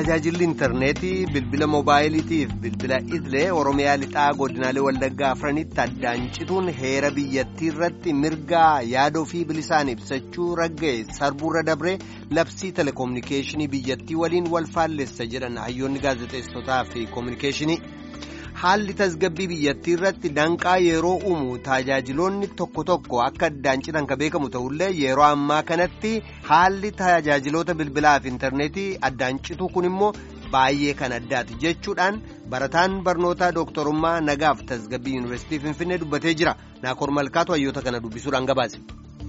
tajaajilli intarneetii bilbila moobaayiliitiif bilbila idilee oromiyaa lixaa godinaalee wallaggaa afranitti addaan cituun heera biyyattii irratti mirgaa yaadoo fi bilisaan ibsachuu ragga'e sarbuurra dabree labsii telekominikeeshinii biyyattii waliin wal faallessa jedhan hayyoonni gaazexeessotaa fi koominikeeshinii. haalli tasgabbii biyyattii irratti danqaa yeroo uumu tajaajiloonni tokko tokko akka addaan citan ka beekamu ta'ullee yeroo ammaa kanatti haalli tajaajiloota bilbilaa fi intarneetii addaan cituu kun immoo baay'ee kan addaati jechuudhaan barataan barnootaa dooktorummaa nagaaf tasgabbii yuunivarsiitii finfinnee dubbatee jira naakoor malkaatu hayyoota kana dubbisuudhaan gabaase.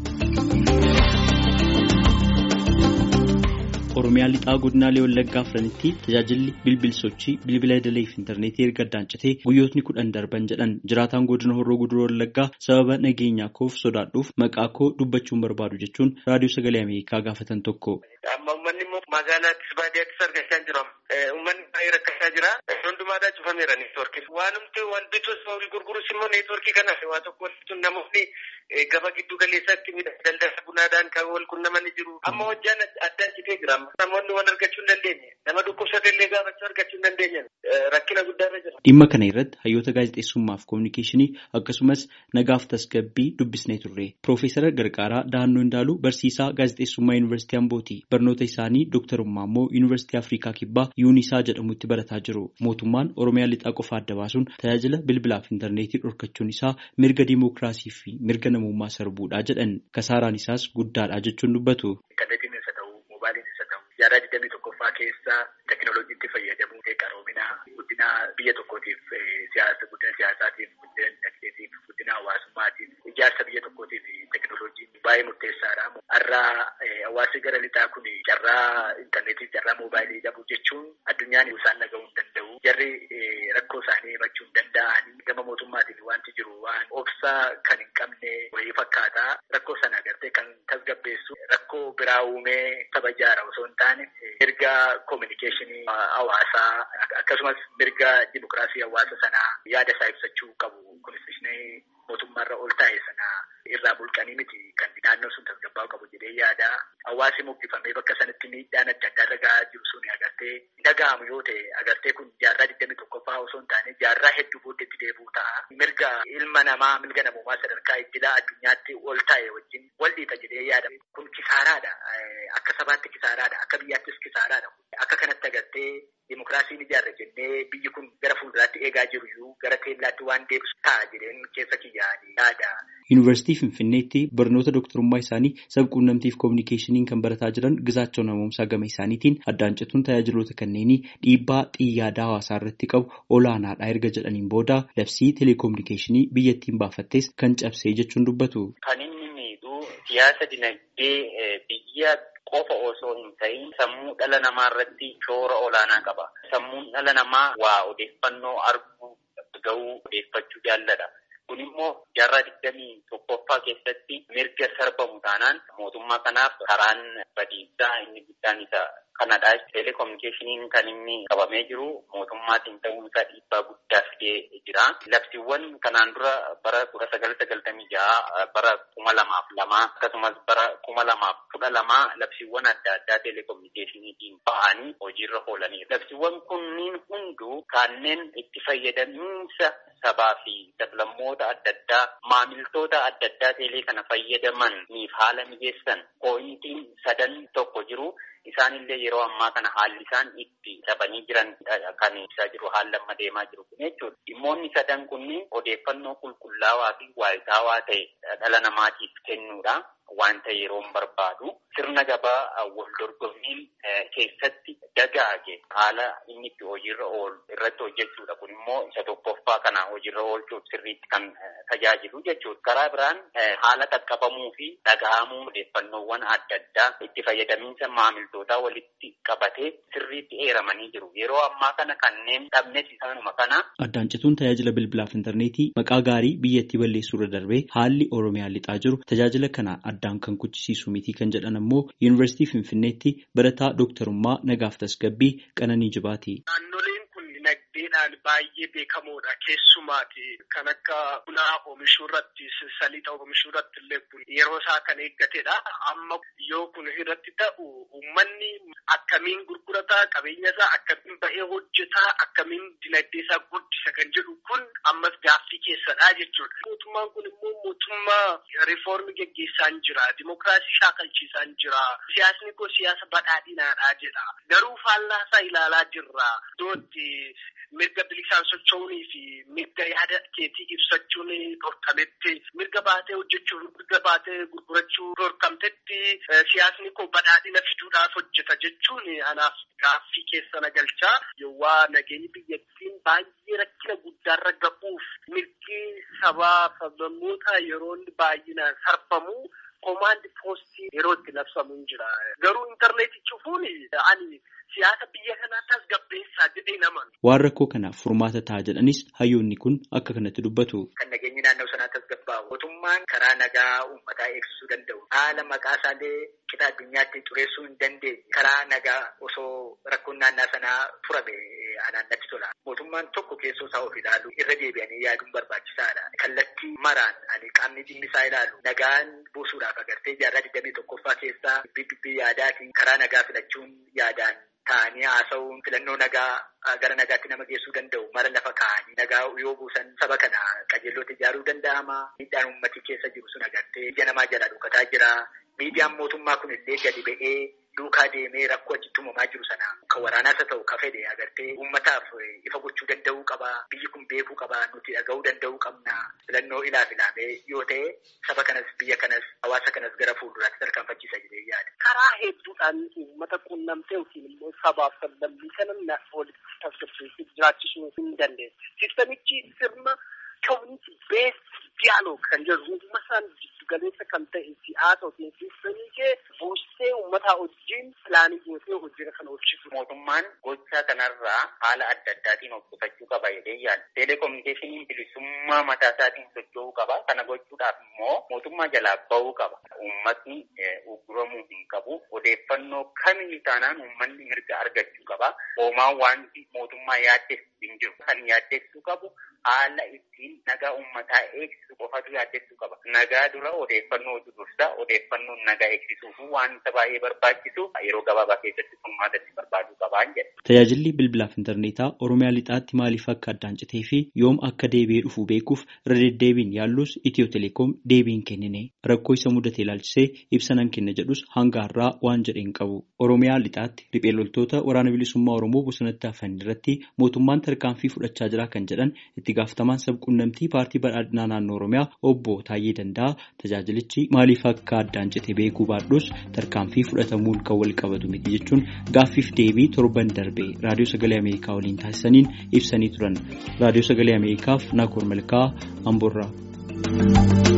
oromiyaa lixaa godinaalee wallaggaa afranitti tajaajilli bilbil sochii bilbila idilee fi intarneetii erga addaan citee guyyootni kudhan darban jedhan jiraataan godina horroo guduroo wallaggaa sababa nageenyaa koof sodaadhuuf maqaa koo dubbachuun barbaadu jechuun raadiyoo sagalee ameerikaa gaafatan tokko. amma uummanni immoo magaalaattis baadiyyaattis argachaa jira uummanni baay'ee rakkachaa jira hundumaadhaa cufameera neetwoorkii waanumti wal bitus wal gurgurus immoo neetwoorkii kanaaf waa tokko walitti namoonni gaba giddu galeessaatti daldala bunaadhaan kan wal qunnamanii jiru amma hojjaan addaan citee jira namoonni wal argachuu hin dandeenye nama dhukkubsate illee gaafachuu argachuu hin dandeenye rakkina guddaarra jira. dhimma kana irratti hayyoota gaazexeessummaaf koominikeeshinii akkasumas nagaaf tasgabbii dubbisnee turre piroofeesara gargaaraa dahannoo indaaluu barsiisaa gaazexeessummaa yuunivarsiitii ambooti barnoota isaanii dooktarummaa immoo yuunivarsiitii afrikaa kibbaa yuunisaa jedhamutti barataa jiru mootummaan oromiyaa lixaa qofa adda baasuun tajaajila bilbilaaf intarneetii dhorkachuun isaa mirga diimookiraasii fi mirga namummaa sarbuudhaa jedhan kasaaraan isaas guddaadha jechuun dubbatu. Jaarraa digdamii tokkoffaa keessa teekinooloojiitti fayyadamuu qaroomina guddina biyya tokkootiif siyaasa guddina siyaasaatiif guddina dinagdeetiif guddina hawaasummaatiif ijaarsa biyya tokkootiif teekinooloojiin baay'ee murteessaadha. Har'aa hawaasni gara lixaa kun carraa intarneetiif carraa moobaayilii dhabuu jechuun addunyaan isaan dhaga'uu hin danda'u. Jarri rakkoo isaanii himachuu hin danda'anii gama mootummaatiin wanti jiru waan obsaa kan hin qabne wayii fakkaata. Rakkoo sana agartee kan tasgabbeessu rakkoo biraa uumee saba ijaara osoo hin taane mirga koominikeeshinii hawaasaa akkasumas mirga dimokiraasii hawaasa sanaa yaada isaa ibsachuu qabu konstitushinii mootummaarra ol taa'e sana irraa bulqanii miti kan naannoo sun tasgabbaa'u qabu jedhee yaada hawaasi mukkifamee bakka sanatti miidhaan adda addaa irra gahaa jiru sun agartee dhaga'amu yoo ta'e agartee kun jaarraa digdamii tokkoffaa osoo hin taane jaarraa hedduu booddeetti deebi'u ta'a mirga ilma namaa mirga namummaa sadarkaa iddilaa addunyaatti ol taa'e wajjin wal dhiita jedhee yaada kun kisaaraadha akka sabaatti kisaaraadha akka biyyaattis kisaaraadha akka kanatti agartee Dimokiraasiin ijaarra jennee biyyi kun gara fuulduraatti eegaa jiru iyyuu gara teellaatti waan deebisu ta'a jedheen keessa kiyyaanii yaada. Yuunivarsiitii Finfinneetti barnoota dooktarummaa isaanii sabquunnamtiif koominikeeshiniin kan barataa jiran Gizaachoo Namoomsaa gama isaaniitiin addaan cituun tajaajiloota kanneenii dhiibbaa xiyyaada hawaasaa irratti qabu olaanaadha erga jedhaniin booda labsii teleekoominikeeshinii biyyattiin baafattes kan cabsee jechuun dubbatu. Kan inni miidhuu siyaasa dinagdee biyya qofa osoo hin ta'in sammuu dhala namaa irratti shoora olaanaa qaba. Sammuun dhala namaa waa odeeffannoo arguu ga'uu odeeffachuu jaalladha. Kun immoo jaarraa digdamii tokkoffaa keessatti mirga sarbamu taanaan mootummaa kanaaf karaan badiinsaa inni guddaan isa kanadha. Teleekoominikeeshiniin kan inni qabamee jiru mootummaatiin ta'uun isaa dhiibbaa guddaa fidee jira. Labsiiwwan kanaan dura bara kudha sagal sagaltamii jaha bara kuma lamaaf lama akkasumas bara kuma lamaaf kudha lama labsiiwwan adda addaa teleekoominikeeshiniitiin ba'anii hojiirra oolanii. Labsiiwwan kunniin hunduu kanneen itti fayyadamiinsa sabaa fi sablammoota adda addaa maamiltoota adda addaa teelee kana fayyadamaniif haala mijeessan pooyintiin sadan tokko jiru. Isaanillee yeroo ammaa kana haalli isaan itti dhabanii jiran kan ibsaa jiru haala amma deemaa jiru kun jechuudha. Dhimmoonni sadan kunniin odeeffannoo qulqullaawaa fi waayitaawaa ta'e dhala namaatiif kennuudha. Wanta yeroo barbaadu sirna gabaa wal dorgommiin keessatti dagaage haala inni itti hojiirra oolu irratti hojjechuudha. Kun immoo isa tokkoffaa kana hojiirra oolchuuf sirriitti kan tajaajilu jechuudha. Karaa biraan haala qaqqabamuu fi dhaga'amuu odeeffannoowwan adda addaa itti fayyadamiinsa maamiltootaa walitti qabatee sirriitti eeramanii jiru. Yeroo ammaa kana kanneen dhabnes isaanuma kana. Addaan cituun tajaajila bilbilaaf intarneetii maqaa gaarii biyyattii balleessuu irra darbee haalli Oromiyaa lixaa jiru tajaajila kana addaan kan kuchisiisu miti kan jedhan ammoo yuunivarsiitii Finfinneetti barataa dooktarummaa nagaaf tasgabbii Qananii Jibaati. Naannoleen kun dinagdeedhaan aadaadhaan baay'ee beekamoodha keessumaati kan akka bunaa oomishuu irratti saliixa oomishuu irratti illee yeroo isaa kan eeggatedha. Amma yoo kun irratti ta'u uummanni akkamiin gurgurataa qabeenya isaa akkamiin bahee hojjetaa akkamiin dinagdee isaa guddisa kan jedhu kun ammas gaaffii keessadha jechuudha. Mootummaan kun immoo mootummaa riifoormii geggeessaa jira. Dimookiraasii shaakalchiisaa jira. Siyaasni kun siyaasa badhaadhinaadha jedha. Garuu faallaa isaa ilaalaa jirra. Iddootti mirga bilisaan socho'uunii fi mirga yaada keetii ibsachuun dhorkametti mirga baatee hojjechuu mirga baatee gurgurachuu dhorkamtetti siyaasni koo badhaadhina fiduudhaaf hojjeta jechuun anaaf gaaffii keessa na galchaa yowwaa nageenyi biyyattiin baay'ee rakkina guddaarra gahuuf mirgi sabaa sablammoota yeroo baay'inaan sarbamu komaandi poostii yeroo itti labsamu jira garuu intarneetii cufuun ani siyaasa biyya kanaa tasgabbeessaa jedhee naman. Waan rakkoo kanaaf furmaata ta'a jedhanis hayyoonni kun akka kanatti dubbatu. Kan nageenyi naannoo sanaa tasgabbaa'u mootummaan karaa nagaa uummataa eegsisuu danda'u haala maqaa isaallee qixa addunyaatti xureessuu hin dandeenye karaa nagaa osoo rakkoon naannaa sanaa furame anaan natti tola. Mootummaan tokko keessoo isaa of ilaalu irra deebi'anii yaaduun barbaachisaadha. Kallattii maraan ani qaamni dhimmi isaa ilaalu nagaan buusuudhaaf agartee jaarraa digdamii tokkoffaa keessaa dubbii yaadaatiin karaa nagaa filachuun yaadaan ta'anii haasa'uun filannoo nagaa gara nagaatti nama geessuu danda'u mara lafa kaa'anii nagaa yoo buusan saba kana qajeelloota ijaaruu danda'ama. Miidhaan uummatii keessa jiru sun agartee ija namaa jala dhukataa jira. Miidiyaan mootummaa kun illee gadi ba'ee duukaa deemee rakkoo achitti uumamaa jiru sana kan waraanaas haa ta'u kan fedhe agartee uummataaf ifa gochuu danda'uu qaba. Biyyi kun beekuu qaba. Nuti dhaga'uu danda'uu qabna. Filannoo ilaaf ilaamee yoo ta'e saba kanas biyya kanas hawaasa kanas gara fuulduraatti tarkaanfachiisa jedhee yaada. Karaa hedduudhaan uummata quunnamtee yookiin immoo sabaaf sablammii kana walitti tasgabbeessee jiraachisuu hin dandeessu. Sistamichi sirna ka'umsi bees diyaaloog kan jedhu uummataan giddugaleessa kan ta'e siyaasa yookiin sistamii kee buustee uummataa wajjin pilaanii gootee hojii kana hojjetu. Mootummaan gochaa kanarraa haala adda addaatiin of qusachuu qaba jedhee yaada. Teleekominikeeshiniin bilisummaa mataa isaatiin socho'uu qaba. Kana gochuudhaaf immoo mootummaa jalaa bahuu qaba. Uummatni ugguramuu hin qabu. Odeeffannoo kamiyyuu taanaan uummanni mirga argachuu qaba. Hoomaan wanti mootummaa yaaddessu hin jiru. Kan yaaddessuu qabu haala ittiin nagaa uummataa eegsisu qofatu yaaddessuu qaba. Nagaa dura odeeffannootu dursa. Odeeffannoon nagaa eegsisuuf wanta baay'ee barbaachisu yeroo gabaabaa keessatti furmaata itti barbaaduu qabaan jedha. Tajaajilli bilbilaaf intarneetaa Oromiyaa lixaatti maaliif akka addaan citee fi yoom akka deebi'ee dhufu beekuuf irra deddeebiin yaallus Itiyoo Teleekoom deebiin kennine rakkoo isa mudate ilaalchisee ibsa nan kenna jedhus hanga har'aa waan jedhe hin qabu. Oromiyaa lixaatti riphee loltoota waraana bilisummaa Oromoo bosonatti hafan irratti mootummaan tarkaanfii fudhachaa jira kan jedhan itti gaafatamaan sabquunnamtii paartii badhaadhinaa naannoo Oromiyaa obbo Taayyee Danda'a tajaajilichi maaliif akka addaan cite beekuu baadhus tarkaanfii fudhatamuun kan wal qabatu miti jechuun gaaffiif deebii torban darbe raadiyoo sagalee Ameerikaa waliin taasisaniin ibsanii turan. Raadiyoo sagalee Ameerikaaf Naakoor Malkaa Amboorraa.